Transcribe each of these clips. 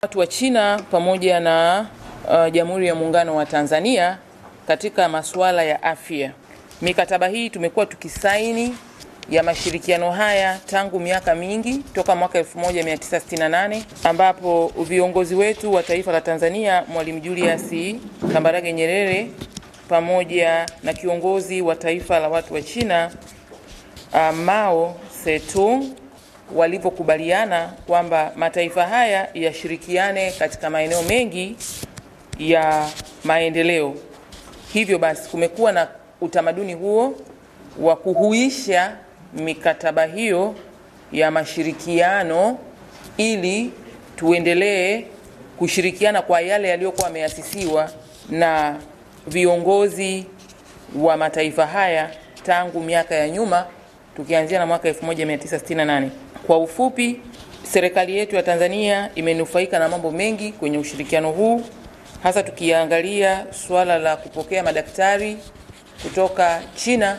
Watu wa China pamoja na uh, Jamhuri ya Muungano wa Tanzania katika masuala ya afya. Mikataba hii tumekuwa tukisaini ya mashirikiano haya tangu miaka mingi toka mwaka 1968 ambapo viongozi wetu wa taifa la Tanzania Mwalimu Julius Kambarage Nyerere pamoja na kiongozi wa taifa la watu wa China uh, Mao Zedong walivyokubaliana kwamba mataifa haya yashirikiane katika maeneo mengi ya maendeleo. Hivyo basi kumekuwa na utamaduni huo wa kuhuisha mikataba hiyo ya mashirikiano ili tuendelee kushirikiana kwa yale yaliyokuwa yameasisiwa na viongozi wa mataifa haya tangu miaka ya nyuma tukianzia na mwaka 1968. Kwa ufupi, serikali yetu ya Tanzania imenufaika na mambo mengi kwenye ushirikiano huu, hasa tukiangalia suala la kupokea madaktari kutoka China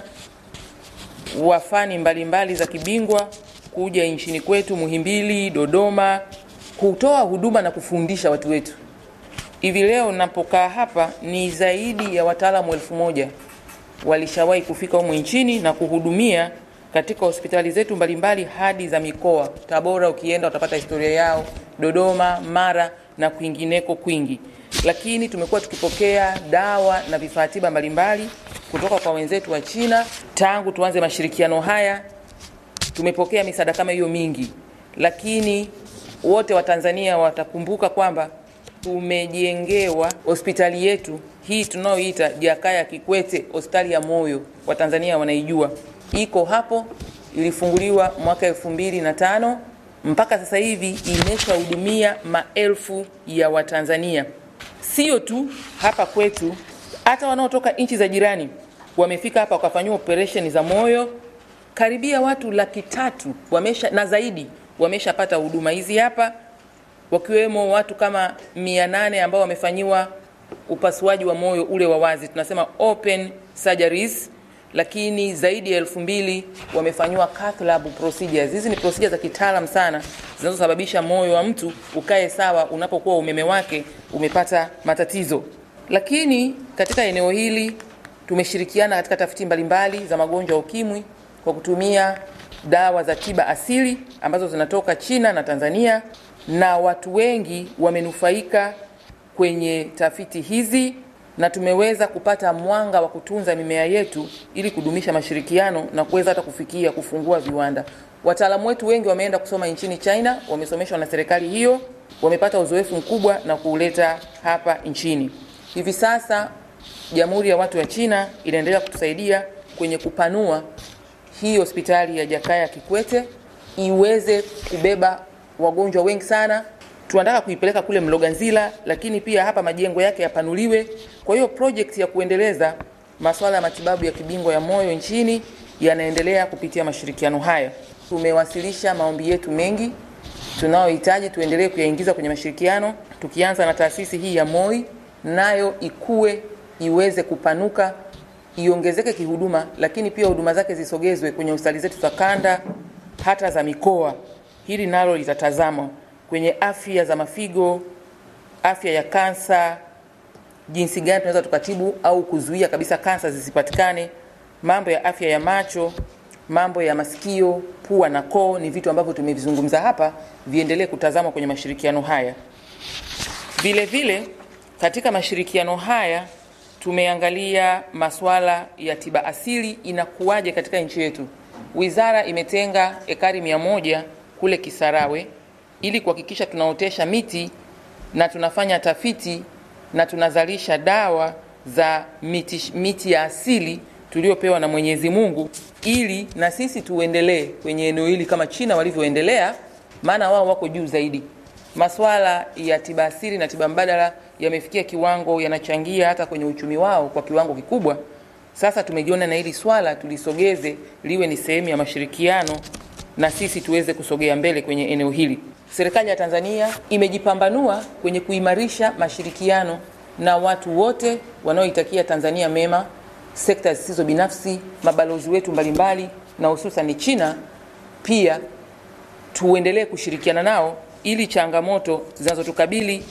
wa fani mbalimbali za kibingwa kuja nchini kwetu Muhimbili, Dodoma, kutoa huduma na kufundisha watu wetu. Hivi leo napokaa hapa ni zaidi ya wataalamu elfu moja walishawahi kufika humu nchini na kuhudumia katika hospitali zetu mbalimbali hadi za mikoa. Tabora ukienda utapata historia yao, Dodoma, Mara na kwingineko kwingi. Lakini tumekuwa tukipokea dawa na vifaa tiba mbalimbali kutoka kwa wenzetu wa China tangu tuanze mashirikiano haya. Tumepokea misaada kama hiyo mingi, lakini wote wa Tanzania watakumbuka kwamba tumejengewa hospitali yetu hii tunayoita Jakaya Kikwete, hospitali ya moyo. Watanzania wanaijua iko hapo, ilifunguliwa mwaka elfu mbili na tano mpaka sasa hivi imeshahudumia maelfu ya Watanzania, sio tu hapa kwetu, hata wanaotoka nchi za jirani wamefika hapa wakafanyiwa operation za moyo. Karibia watu laki tatu wamesha na zaidi wameshapata huduma hizi hapa, wakiwemo watu kama mia nane ambao wamefanyiwa upasuaji wa moyo ule wa wazi, tunasema open surgeries lakini zaidi ya elfu mbili wamefanyiwa cath lab procedures. Hizi ni procedures za kitaalam sana zinazosababisha moyo wa mtu ukae sawa unapokuwa umeme wake umepata matatizo. Lakini katika eneo hili tumeshirikiana katika tafiti mbalimbali za magonjwa ya ukimwi kwa kutumia dawa za tiba asili ambazo zinatoka China na Tanzania, na watu wengi wamenufaika kwenye tafiti hizi na tumeweza kupata mwanga wa kutunza mimea yetu ili kudumisha mashirikiano na kuweza hata kufikia kufungua viwanda. Wataalamu wetu wengi wameenda kusoma nchini China, wamesomeshwa na serikali hiyo, wamepata uzoefu mkubwa na kuuleta hapa nchini. Hivi sasa Jamhuri ya Watu wa China inaendelea kutusaidia kwenye kupanua hii hospitali ya Jakaya Kikwete iweze kubeba wagonjwa wengi sana tunataka kuipeleka kule Mloganzila, lakini pia hapa majengo yake yapanuliwe. Kwa hiyo project ya kuendeleza masuala ya matibabu ya kibingwa ya moyo nchini yanaendelea kupitia mashirikiano haya. Tumewasilisha maombi yetu mengi tunayohitaji tuendelee kuyaingiza kwenye mashirikiano, tukianza na taasisi hii ya MOI, nayo ikue iweze kupanuka, iongezeke kihuduma, lakini pia huduma zake zisogezwe kwenye hospitali zetu za kanda hata za mikoa. Hili nalo litatazamwa kwenye afya za mafigo, afya ya kansa, jinsi gani tunaweza tukatibu au kuzuia kabisa kansa zisipatikane, mambo ya afya ya macho, mambo ya masikio, pua na koo, ni vitu ambavyo tumevizungumza hapa, viendelee kutazamwa kwenye mashirikiano haya. Vile vile katika mashirikiano haya tumeangalia masuala ya tiba asili inakuwaje katika nchi yetu. Wizara imetenga ekari mia moja kule Kisarawe ili kuhakikisha tunaotesha miti na tunafanya tafiti na tunazalisha dawa za miti, miti ya asili tuliopewa na Mwenyezi Mungu ili na sisi tuendelee kwenye eneo hili kama China walivyoendelea, maana wao wako juu zaidi. Masuala ya tiba asili na tiba mbadala yamefikia kiwango, yanachangia hata kwenye uchumi wao kwa kiwango kikubwa. Sasa tumejiona na hili swala tulisogeze liwe ni sehemu ya mashirikiano na sisi tuweze kusogea mbele kwenye eneo hili. Serikali ya Tanzania imejipambanua kwenye kuimarisha mashirikiano na watu wote wanaoitakia Tanzania mema, sekta zisizo binafsi, mabalozi wetu mbalimbali na hususan China pia tuendelee kushirikiana nao ili changamoto zinazotukabili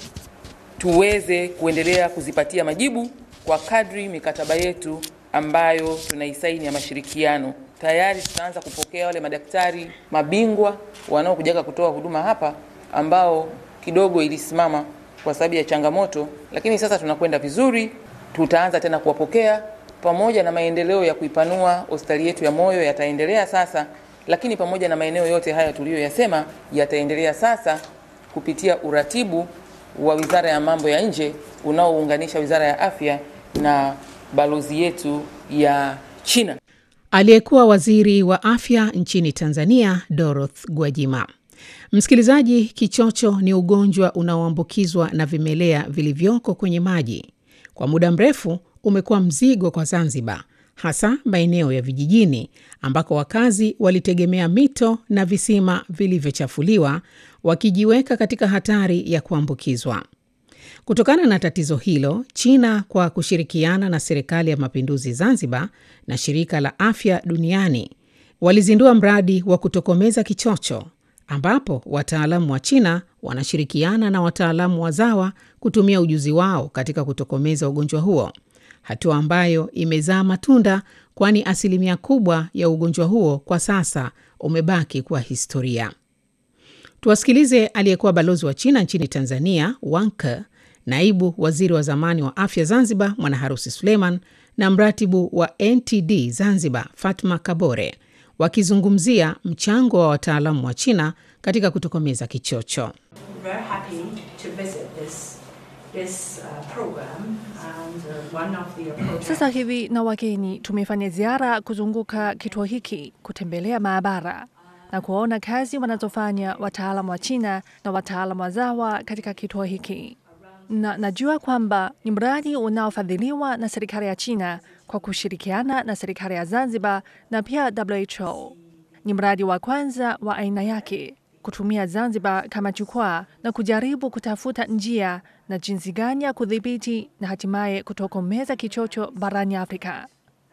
tuweze kuendelea kuzipatia majibu kwa kadri mikataba yetu ambayo tunaisaini ya mashirikiano. Tayari tutaanza kupokea wale madaktari mabingwa wanaokujaga kutoa huduma hapa ambao kidogo ilisimama kwa sababu ya changamoto, lakini sasa tunakwenda vizuri. Tutaanza tena kuwapokea pamoja na maendeleo ya kuipanua hospitali yetu ya moyo yataendelea sasa, lakini pamoja na maeneo yote haya tuliyoyasema yataendelea sasa kupitia uratibu wa Wizara ya Mambo ya Nje unaounganisha Wizara ya Afya na balozi yetu ya China. Aliyekuwa waziri wa afya nchini Tanzania, Doroth Gwajima. Msikilizaji, kichocho ni ugonjwa unaoambukizwa na vimelea vilivyoko kwenye maji. Kwa muda mrefu umekuwa mzigo kwa Zanzibar, hasa maeneo ya vijijini ambako wakazi walitegemea mito na visima vilivyochafuliwa, wakijiweka katika hatari ya kuambukizwa. Kutokana na tatizo hilo, China kwa kushirikiana na Serikali ya Mapinduzi Zanzibar na Shirika la Afya Duniani walizindua mradi wa kutokomeza kichocho ambapo wataalamu wa China wanashirikiana na wataalamu wazawa kutumia ujuzi wao katika kutokomeza ugonjwa huo, hatua ambayo imezaa matunda, kwani asilimia kubwa ya ugonjwa huo kwa sasa umebaki kuwa historia. Tuwasikilize aliyekuwa balozi wa China nchini Tanzania, Wang Ke, naibu waziri wa zamani wa afya Zanzibar, Mwanaharusi Suleiman, na mratibu wa NTD Zanzibar, Fatma Kabore, wakizungumzia mchango wa wataalamu wa China katika kutokomeza kichocho. very happy to visit this this uh, program and uh, one of the projects Sasa hivi na wageni tumefanya ziara kuzunguka kituo hiki, kutembelea maabara na kuona kazi wanazofanya wataalamu wa China na wataalamu wazawa katika kituo hiki, na najua kwamba ni mradi unaofadhiliwa na serikali ya China kwa kushirikiana na serikali ya Zanzibar na pia WHO. Ni mradi wa kwanza wa aina yake kutumia Zanzibar kama jukwaa na kujaribu kutafuta njia na jinsi gani ya kudhibiti na hatimaye kutokomeza kichocho barani Afrika.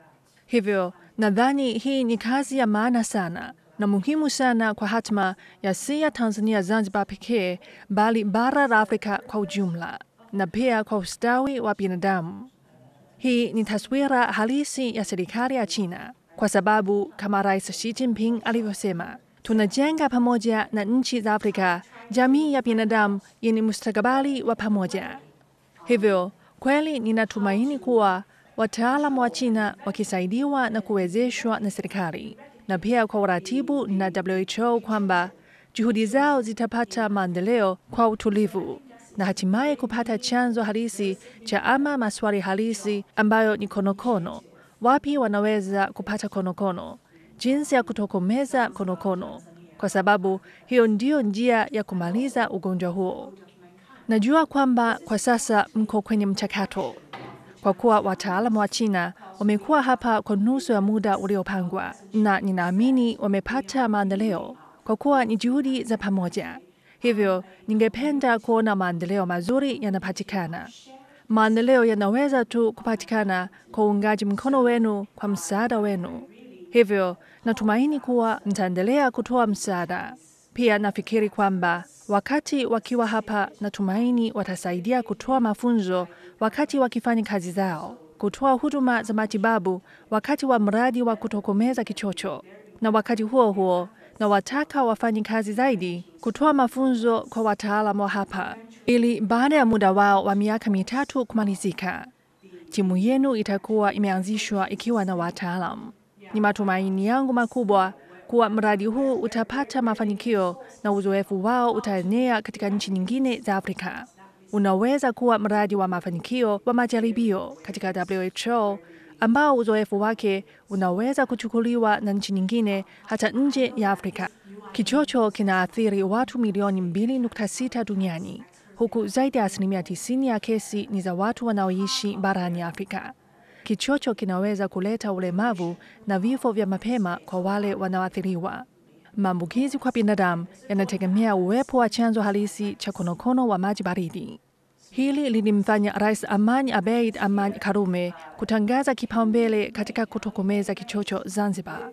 Hivyo nadhani hii ni kazi ya maana sana na muhimu sana kwa hatma ya si ya Tanzania Zanzibar pekee, bali bara la Afrika kwa ujumla na pia kwa ustawi wa binadamu. Hii ni taswira halisi ya serikali ya China, kwa sababu kama Rais Xi Jinping alivyosema, tunajenga pamoja na nchi za Afrika jamii ya binadamu yenye mustakabali wa pamoja. Hivyo kweli ninatumaini kuwa wataalamu wa China wakisaidiwa na kuwezeshwa na serikali na pia kwa uratibu na WHO kwamba juhudi zao zitapata maendeleo kwa utulivu na hatimaye kupata chanzo halisi cha ama maswali halisi ambayo ni konokono. Wapi wanaweza kupata konokono, jinsi ya kutokomeza konokono, kwa sababu hiyo ndiyo njia ya kumaliza ugonjwa huo. Najua kwamba kwa sasa mko kwenye mchakato, kwa kuwa wataalamu wa China wamekuwa hapa kwa nusu ya muda uliopangwa, na ninaamini wamepata maendeleo kwa kuwa ni juhudi za pamoja. Hivyo ningependa kuona maendeleo mazuri yanapatikana. Maendeleo yanaweza tu kupatikana kwa uungaji mkono wenu, kwa msaada wenu. Hivyo natumaini kuwa mtaendelea kutoa msaada. Pia nafikiri kwamba wakati wakiwa hapa, natumaini watasaidia kutoa mafunzo wakati wakifanya kazi zao, kutoa huduma za matibabu wakati wa mradi wa kutokomeza kichocho, na wakati huo huo na wataka wafanye kazi zaidi kutoa mafunzo kwa wataalamu wa hapa, ili baada ya muda wao wa miaka mitatu kumalizika, timu yenu itakuwa imeanzishwa ikiwa na wataalamu. Ni matumaini yangu makubwa kuwa mradi huu utapata mafanikio na uzoefu wao utaenea katika nchi nyingine za Afrika. Unaweza kuwa mradi wa mafanikio wa majaribio katika WHO ambao uzoefu wake unaweza kuchukuliwa na nchi nyingine hata nje ya Afrika. Kichocho kinaathiri watu milioni 2.6 duniani, huku zaidi ya asilimia 90 ya kesi ni za watu wanaoishi barani Afrika. Kichocho kinaweza kuleta ulemavu na vifo vya mapema kwa wale wanaoathiriwa. Maambukizi kwa binadamu yanategemea uwepo wa chanzo halisi cha konokono wa maji baridi. Hili lilimfanya Rais Amani Abeid Amani Karume kutangaza kipaumbele katika kutokomeza kichocho Zanzibar.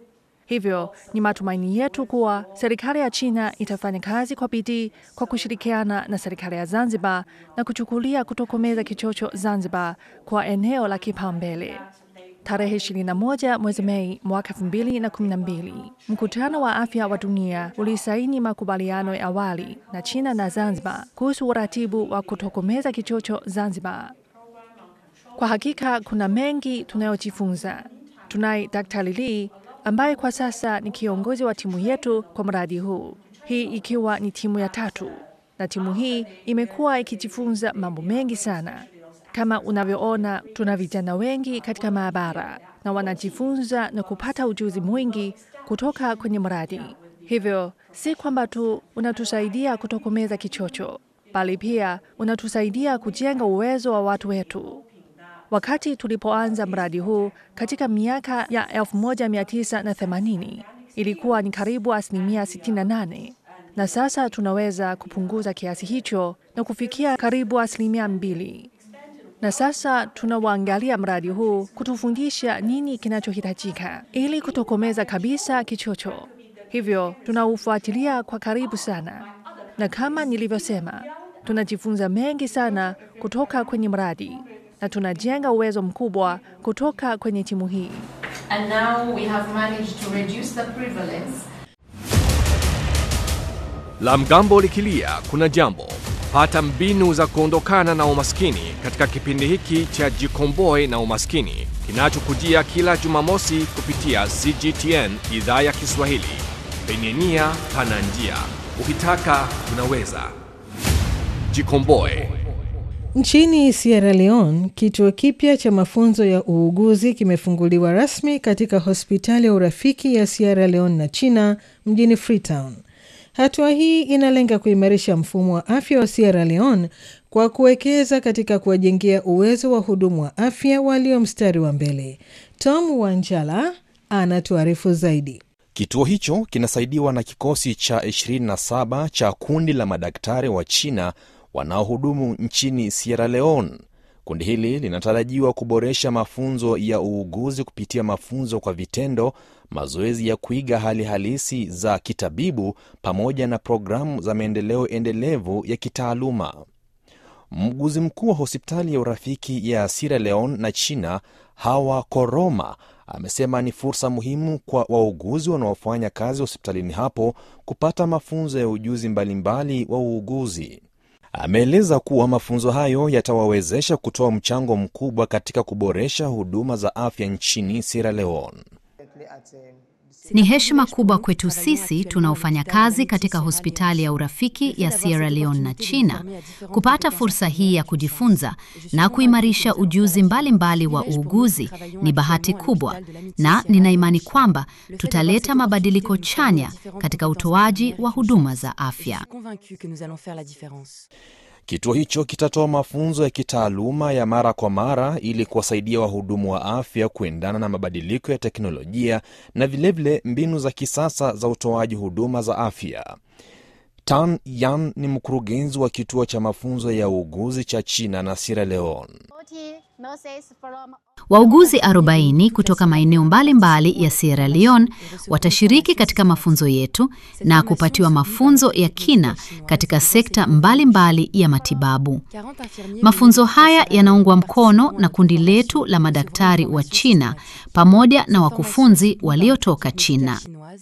Hivyo ni matumaini yetu kuwa serikali ya China itafanya kazi kwa bidii kwa kushirikiana na serikali ya Zanzibar na kuchukulia kutokomeza kichocho Zanzibar kwa eneo la kipaumbele. Tarehe 21 mwezi Mei mwaka 2012, mkutano wa afya wa dunia ulisaini makubaliano ya awali na China na Zanzibar kuhusu uratibu wa kutokomeza kichocho Zanzibar. Kwa hakika kuna mengi tunayojifunza. Tunaye Daktari Lee ambaye kwa sasa ni kiongozi wa timu yetu kwa mradi huu, hii ikiwa ni timu ya tatu, na timu hii imekuwa ikijifunza mambo mengi sana. Kama unavyoona, tuna vijana wengi katika maabara na wanajifunza na kupata ujuzi mwingi kutoka kwenye mradi. Hivyo si kwamba tu unatusaidia kutokomeza kichocho, bali pia unatusaidia kujenga uwezo wa watu wetu. Wakati tulipoanza mradi huu katika miaka ya 1980 ilikuwa ni karibu asilimia 68, na sasa tunaweza kupunguza kiasi hicho na kufikia karibu asilimia mbili. Na sasa tunawaangalia mradi huu kutufundisha nini kinachohitajika ili kutokomeza kabisa kichocho. Hivyo tunaufuatilia kwa karibu sana, na kama nilivyosema, tunajifunza mengi sana kutoka kwenye mradi na tunajenga uwezo mkubwa kutoka kwenye timu hii. And now we have managed to reduce the prevalence La mgambo likilia kuna jambo. Pata mbinu za kuondokana na umaskini katika kipindi hiki cha Jikomboe na Umaskini kinachokujia kila Jumamosi kupitia CGTN idhaa ya Kiswahili. Penye nia pana njia, ukitaka unaweza. Jikomboe. Nchini Sierra Leone, kituo kipya cha mafunzo ya uuguzi kimefunguliwa rasmi katika hospitali ya urafiki ya Sierra Leone na China mjini Freetown. Hatua hii inalenga kuimarisha mfumo wa afya wa Sierra Leone kwa kuwekeza katika kuwajengea uwezo wa hudumu wa afya walio mstari wa mbele. Tom Wanjala anatuarifu zaidi. Kituo hicho kinasaidiwa na kikosi cha 27 cha kundi la madaktari wa China wanaohudumu nchini Sierra Leone. Kundi hili linatarajiwa kuboresha mafunzo ya uuguzi kupitia mafunzo kwa vitendo, mazoezi ya kuiga hali halisi za kitabibu, pamoja na programu za maendeleo endelevu ya kitaaluma. Mguzi mkuu wa hospitali ya urafiki ya Sierra Leone na China, Hawa Koroma, amesema ni fursa muhimu kwa wauguzi wanaofanya kazi hospitalini hapo kupata mafunzo ya ujuzi mbalimbali wa uuguzi. Ameeleza kuwa mafunzo hayo yatawawezesha kutoa mchango mkubwa katika kuboresha huduma za afya nchini Sierra Leone. Ni heshima kubwa kwetu sisi tunaofanya kazi katika hospitali ya urafiki ya Sierra Leone na China kupata fursa hii ya kujifunza na kuimarisha ujuzi mbalimbali mbali wa uuguzi. Ni bahati kubwa, na nina imani kwamba tutaleta mabadiliko chanya katika utoaji wa huduma za afya. Kituo hicho kitatoa mafunzo ya kitaaluma ya mara kwa mara ili kuwasaidia wahudumu wa afya kuendana na mabadiliko ya teknolojia na vilevile vile mbinu za kisasa za utoaji huduma za afya. Tan Yan ni mkurugenzi wa kituo cha mafunzo ya uuguzi cha China na Sierra Leone. Wauguzi 40 kutoka maeneo mbalimbali ya Sierra Leone watashiriki katika mafunzo yetu na kupatiwa mafunzo ya kina katika sekta mbalimbali mbali ya matibabu. Mafunzo haya yanaungwa mkono na kundi letu la madaktari wa China pamoja na wakufunzi waliotoka China.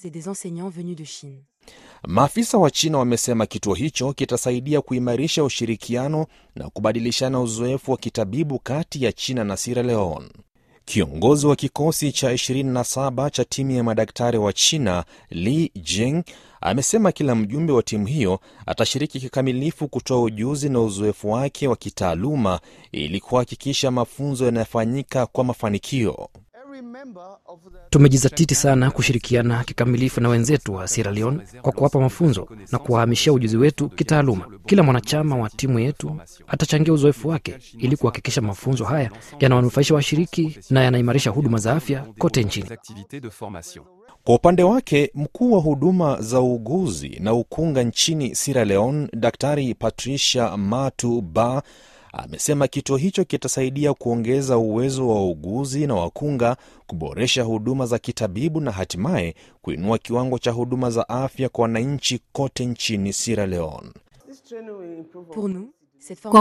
Maafisa wa China wamesema kituo hicho kitasaidia kuimarisha ushirikiano na kubadilishana uzoefu wa kitabibu kati ya China na Sierra Leone. Kiongozi wa kikosi cha 27 cha timu ya madaktari wa China, Li Jing, amesema kila mjumbe wa timu hiyo atashiriki kikamilifu kutoa ujuzi na uzoefu wake wa kitaaluma ili kuhakikisha mafunzo yanayofanyika kwa mafanikio. Tumejizatiti sana kushirikiana kikamilifu na wenzetu wa Sierra Leone kwa kuwapa mafunzo na kuwahamishia ujuzi wetu kitaaluma. Kila mwanachama wa timu yetu atachangia uzoefu wake ili kuhakikisha mafunzo haya yanawanufaisha washiriki na yanaimarisha huduma za afya kote nchini. Kwa upande wake, mkuu wa huduma za uuguzi na ukunga nchini Sierra Leone, Daktari Patricia Matu Ba amesema kituo hicho kitasaidia kuongeza uwezo wa wauguzi na wakunga, kuboresha huduma za kitabibu na hatimaye kuinua kiwango cha huduma za afya kwa wananchi kote nchini Sierra Leone. Kwa